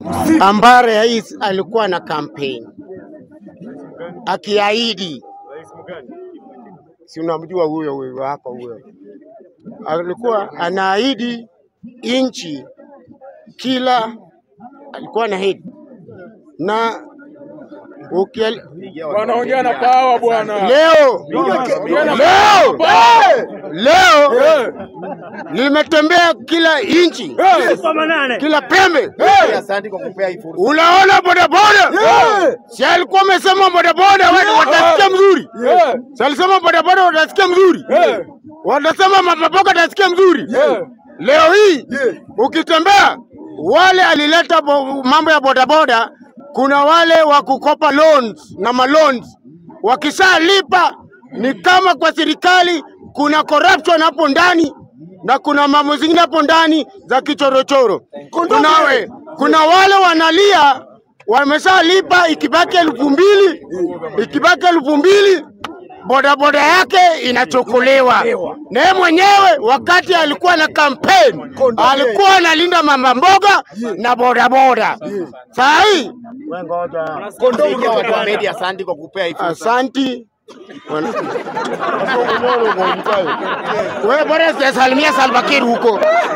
ambaye rais alikuwa na kampeni akiahidi, si unamjua huyo huyo wako huyo, alikuwa anaahidi nchi kila, alikuwa anaahidi na ukiel, Wanaongea na pawa bwana. leo leo leo nimetembea kila nchi kila pembe Asante kwa kupea hii fursa. Unaona bodaboda, si alikuwa amesema bodaboda wewe watasikia mzuri, si alisema bodaboda watasikia mzuri, watasema mapapoka watasikia mzuri. Leo hii ukitembea, wale alileta bo- mambo ya bodaboda, kuna wale wa kukopa loans na maloans, wakishalipa ni kama kwa serikali kuna corruption hapo ndani na kuna mambo zingine hapo ndani za kichorochoro. Kuna, we, kuna wale wanalia wameshalipa, ikibaki elfu mbili ikibaki elfu mbili bodaboda yake inachukuliwa. Na yeye mwenyewe wakati alikuwa na kampeni alikuwa analinda mama mboga na bodaboda. Saa hii Fikia watu wa media, asante kwa kupea hii fursa. asanti Wana- wewe bora sijasalimia Salva Kiir huko.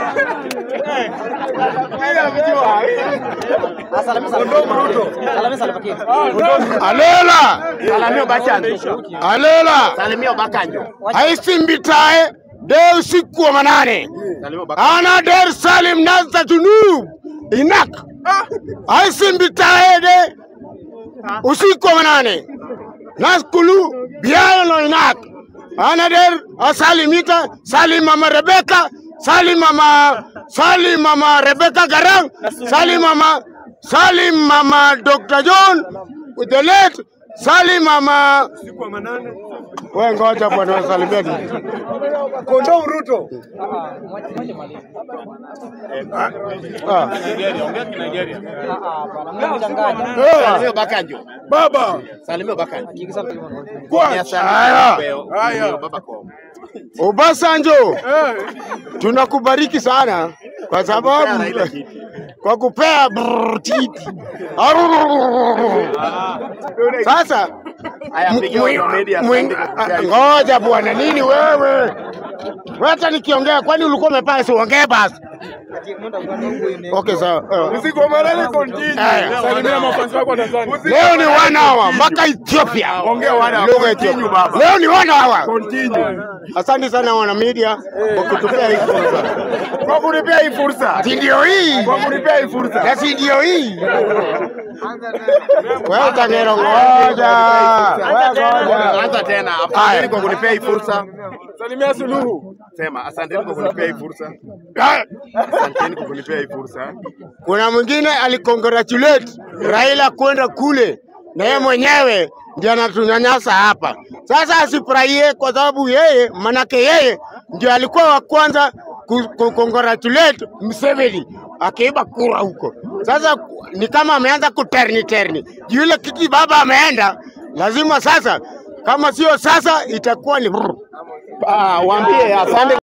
Alela Salamia Obasanjo. alela Salimia Obasanjo. aisimbitae de usiku wa manane Salimia Obasanjo. ana der salim nasa junub inak aisimbitae de usiku wa manane naskulu biayo no inak ana der asalimita salim mama rebeka salim mama salim mama rebeka garang salim mama salim mama dr john with the late salim mama wewe ngoja bwana wasalimia Kondoo Ruto. ah. Salimia Obasanjo. Baba. Salimia Obasanjo. Kwa. Haya. Haya. Baba kwa. Obasanjo, tunakubariki sana kwa sababu kwa kupea brrr titi. Sasa Haya, fikia watu wa media, mwing- asante kwa kupea ah, hii ngoja bwana, nini wewe? Wewe Hata nikiongea, kwani ulikuwa umepaa? Siongee basi. Okay, sawa. Uh, Usiku wa manane continue. Haya. Salimia mafansi wako wa Tanzania. Leo ni one hour mpaka Ethiopia. Ongea one hour. Lugha ya Continue, Ethiopia. baba. Leo ni one hour. Continue. Asante sana wana media kwa kutupea hii fursa. Kwa kunipea hii fursa. Si ndio hii? Kwa kunipea hii fursa. Na si ndio hii? Wewe utangero ngoja. Wewe ngoja. Anza tena. Asanteni kwa kunipea hii fursa. Salimia Suluhu. Sema asanteni kwa kunipea hii fursa. Asanteni kwa kunipea hii fursa. Kuna mwingine alicongratulate Raila kwenda kule na yeye mwenyewe ndiye anatunyanyasa hapa. Sasa asifurahie kwa sababu yeye, manake yeye ndio alikuwa wa kwanza ku- ku- congratulate Museveni akiiba kura huko. Sasa ku- ni kama ameanza kuterni terni juu ile kiti baba ameenda, lazima sasa, kama sio sasa itakuwa ni brr. Ah, waambie asante